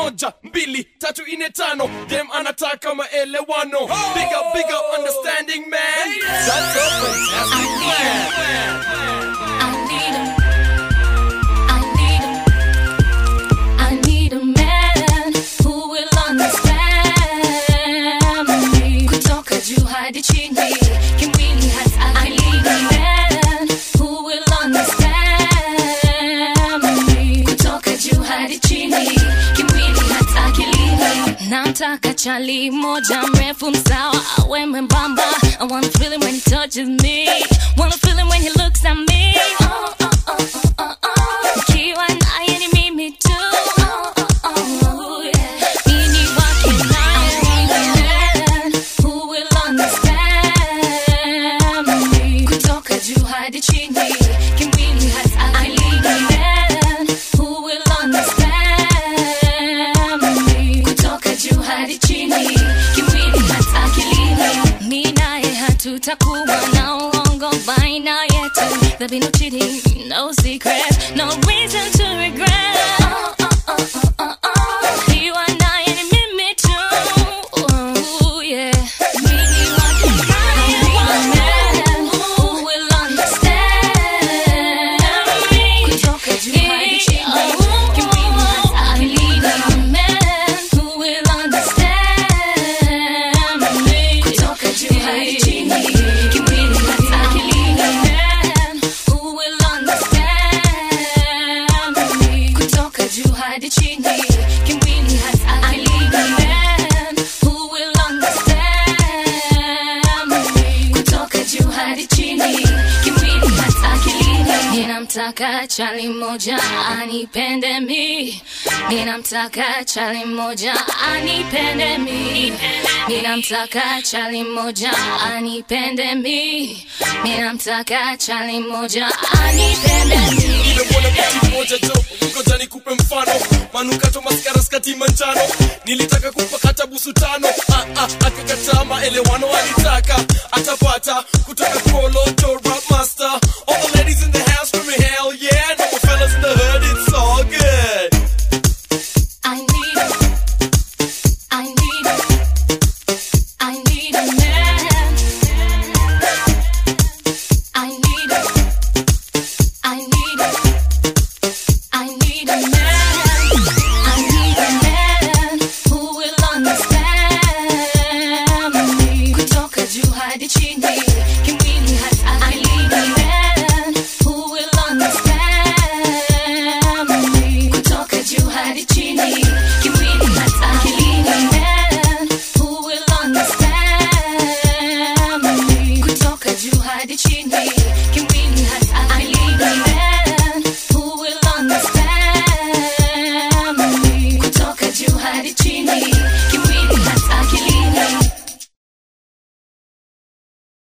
moja mbili tatu ine tano dem anataka maelewano big up big up understanding man that's a fantastic plan I need a man who will understand me. Kutoka juu hadi chini, kimwili hata akilini. Man who will understand me. Kutoka juu hadi chini, kimwili hata akilini. Namtaka chali moja mrefu msawa awe mwembamba. I wanna feel it when he touches me. Wanna feel it when he looks at me. Oh, oh, oh, oh, oh, oh. Ukiwa naye ni mimi tu. Oh, oh, oh, yeah. Mimi wake naye. Man who will understand me. Kutoka juu hadi chini, kimwili hata akilini. Man who will understand me. Kutoka juu hadi chini, kimwili hata akilini. Mi naye hatutakuwa na uongo baina yetu. There'll be no cheating, no secret, no reason to regret. Oh, oh, oh, oh, oh, oh. Ukiwa naye ni mimi tu. Oh, yeah. Mimi wake naye. Man who will understand me. Kutoka juu hadi chini, kimwili hata akilini. Man who will understand me. Kutoka juu hadi chini, kimwili hata akilini. Man who will understand me. Kutoka juu hadi chini, kimwili hata akilini. Man who will understand me. Kutoka juu hadi chini, kimwili hata akilini. Ninamtaka chali moja anipende mi, ninamtaka chali moja anipende mi, ninamtaka chali moja anipende mi, ninamtaka chali moja anipende mi. nimemwona mti mmoja jo ngoja nikupe mfano manukato maskara skati manjano nilitaka kupakata busu tano ah, ah, akakataa maelewano alitaka atapata kutoka kolo to rap master all the ladies in the house screaming hell yeah and all the fellas in the hood it's all good I need a, I need a, I need a man. I need a, I need a, I need a man